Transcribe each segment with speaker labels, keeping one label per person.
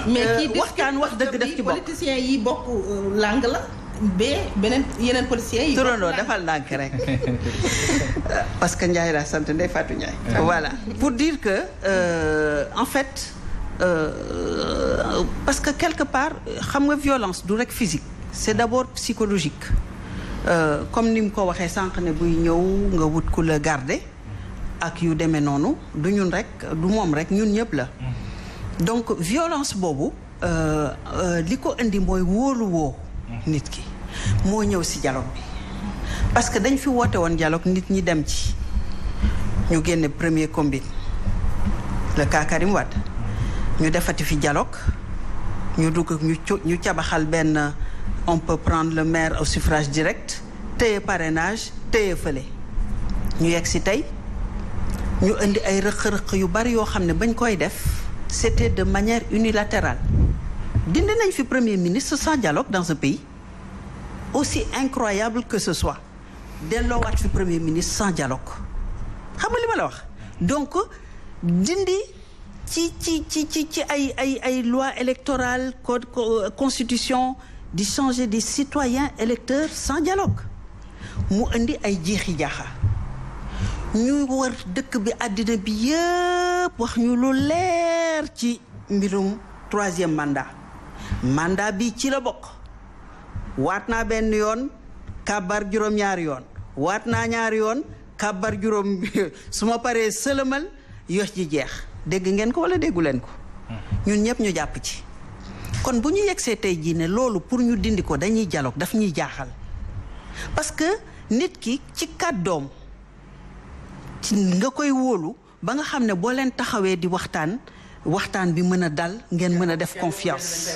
Speaker 1: mais kii
Speaker 2: waxtaan wax dëgg def ci bokk
Speaker 1: politiciens yi bokk langue la ba beneen yeneen policiers yi.
Speaker 2: turandoo defal ndànk rek parce que Ndiaye laa sant Ndeye Fatou Ndiaye. voilà pour dire que euh, en fait euh, parce que quelque part xam nga violence du rek physique c'est d'abord psychologique euh, comme ni mu ko waxee sànq ne buy ñëw nga wut ku la garder ak yu demee noonu du ñun rek du moom rek ñun ñëpp la. donc violence boobu li ko indi mooy wóolu woo nit ki moo ñëw ci dialogue bi parce que dañ fi woote woon dialogue nit ñi dem ci ñu génne premier combine le cas Karim Wade ñu defati fi dialogue ñu dugg ñu ñu cabaxal benn on peut prendre le maire au suffrage direct téye parrainage téye fële ñu yegg ci tey ñu indi ay rëq-rëq yu bari yoo xam ne bañ koy def c'était de manière unilatérale dindi nañ fi premier ministre sans dialogue dans ce pays aussi incroyable que ce soit delloowaat fi premier ministre sans dialogue xam nga li ma la wax donc dindi ci ci ci ci ci ay ay ay loi électorale code constitution di changer des citoyens électeurs sans dialogue mu indi ay jiixi jaaxa ñu war dëkk bi àddina bi yëpp wax ñu lu leer ci mbirum troisième mandat mandat bi ci la bokk waat naa benn yoon kàbbar juróom-ñaari yoon waat naa ñaari yoon kàbbar juróom su ma paree sëlëmal yox ji jeex dégg ngeen ko wala déggu leen ko ñun ñëpp ñu jàpp ci kon bu ñu yegsee tey jii ne loolu pour ñu dindi ko dañuy dialogue daf ñuy jaaxal parce que nit ki ci kàddoom ci nga koy wóolu ba nga xam ne boo leen taxawee di waxtaan waxtaan bi mën a dal ngeen mën a def confiance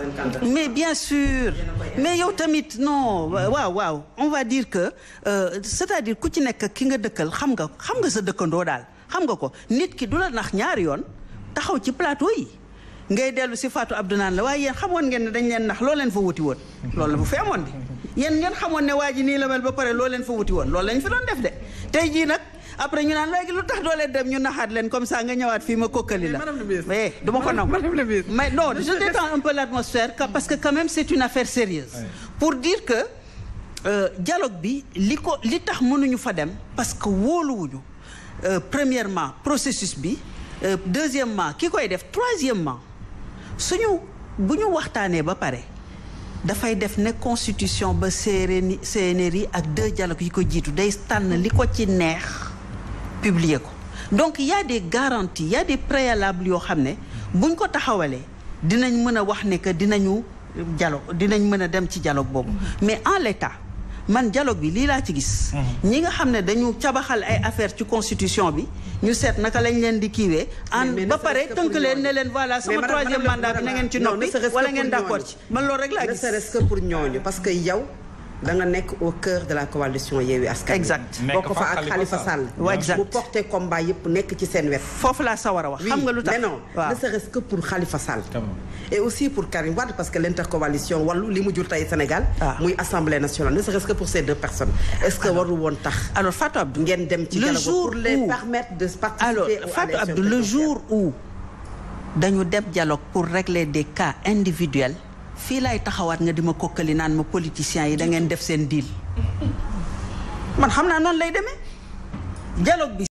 Speaker 2: mais bien sûr mais yow tamit non waaw waaw on va dire que euh, c'est-à-dire ku ci nekk ki nga dëkkal xam nga xam nga sa dëkkandoo daal xam nga ko nit ki du la nax ñaari yoon taxaw ci plateau yi ngay dellu si Fatou Abdou naan la waaye yéen xamoon ngeen ne dañ leen nax loo leen fa wuti woon loolu la bu fi amoon di yéen ngeen xamoon ne waa ji nii la mel ba pare loo leen fa wuti woon loolu lañ fi doon def de tey jii nag après ñu naan léegi lu tax doo leen dem ñu naxaat leen comme ça nga ñëwaat fii ma kokkali la mais du ma ko nangu mais non je détends un peu l'atmosphère parce que quand même c'est une affaire sérieuse pour dire que euh, dialogue bi li ko li tax mënuñu fa dem parce que wóoluwuñu euh, premièrement processus bi euh, deuxièmement ki koy def troisièmement suñu bu ñu waxtaanee ba pare dafay def ne constitution ba CNRI CNRI ak deux dialogues yi ko jiitu day tànn li ko ci neex publier ko donc il y a des garanties il y a des préalables yoo xam ne buñ ko taxawalee dinañ mën a wax ne que dinañu dialogue dinañ mën a dem ci dialogue boobu mais en l'état man dialogue bi lii laa ci gis ñi nga xam ne dañu cabaxal ay affaire ci constitution bi ñu seet naka lañ leen di kiiwee an ba pare tënk leen ne leen voilà sama troisième mandat bi na ngeen ci noppi wala ngeen d'accord ci man loolu rek laa
Speaker 3: ne
Speaker 2: gis
Speaker 3: serait-ce que pour ñooñu parce que yow da nga nekk au cœur de la coalition Yewwi Askan Wi.
Speaker 2: Exact.
Speaker 3: bokk fa ak
Speaker 4: Nekk fa
Speaker 3: Khalifa
Speaker 4: Khalifa
Speaker 3: Sall
Speaker 2: Ouais, exact.
Speaker 3: mu porté combat yëpp nekk ci seen wet
Speaker 2: foofu laa sawar a wax xam nga lu tax
Speaker 3: mais non
Speaker 2: waaw
Speaker 3: ne serait-ce que pour Khalifa Sall
Speaker 4: Quand même.
Speaker 3: et aussi pour Karim Wade parce que l'intercoalition wàllu li mu jur tey Sénégal
Speaker 2: Ah.
Speaker 3: muy assemblée nationale ne serait-ce que pour ces deux personnes est-ce que waru woon tax
Speaker 2: alors Fatou Abdou
Speaker 3: ngeen dem ci
Speaker 2: le
Speaker 3: dialogue
Speaker 2: jour
Speaker 3: pour les
Speaker 2: où
Speaker 3: permettre de participer
Speaker 2: alors
Speaker 3: aux
Speaker 2: Fatou
Speaker 3: élections
Speaker 2: Abdou le
Speaker 3: présidentielles.
Speaker 2: jour où dañu dem dialogue pour régler des cas individuels fii laay taxawaat nga di ma kokkali naan ma politiciens yi da ngeen def seen deal man xam naa noonu lay demee dialogue bi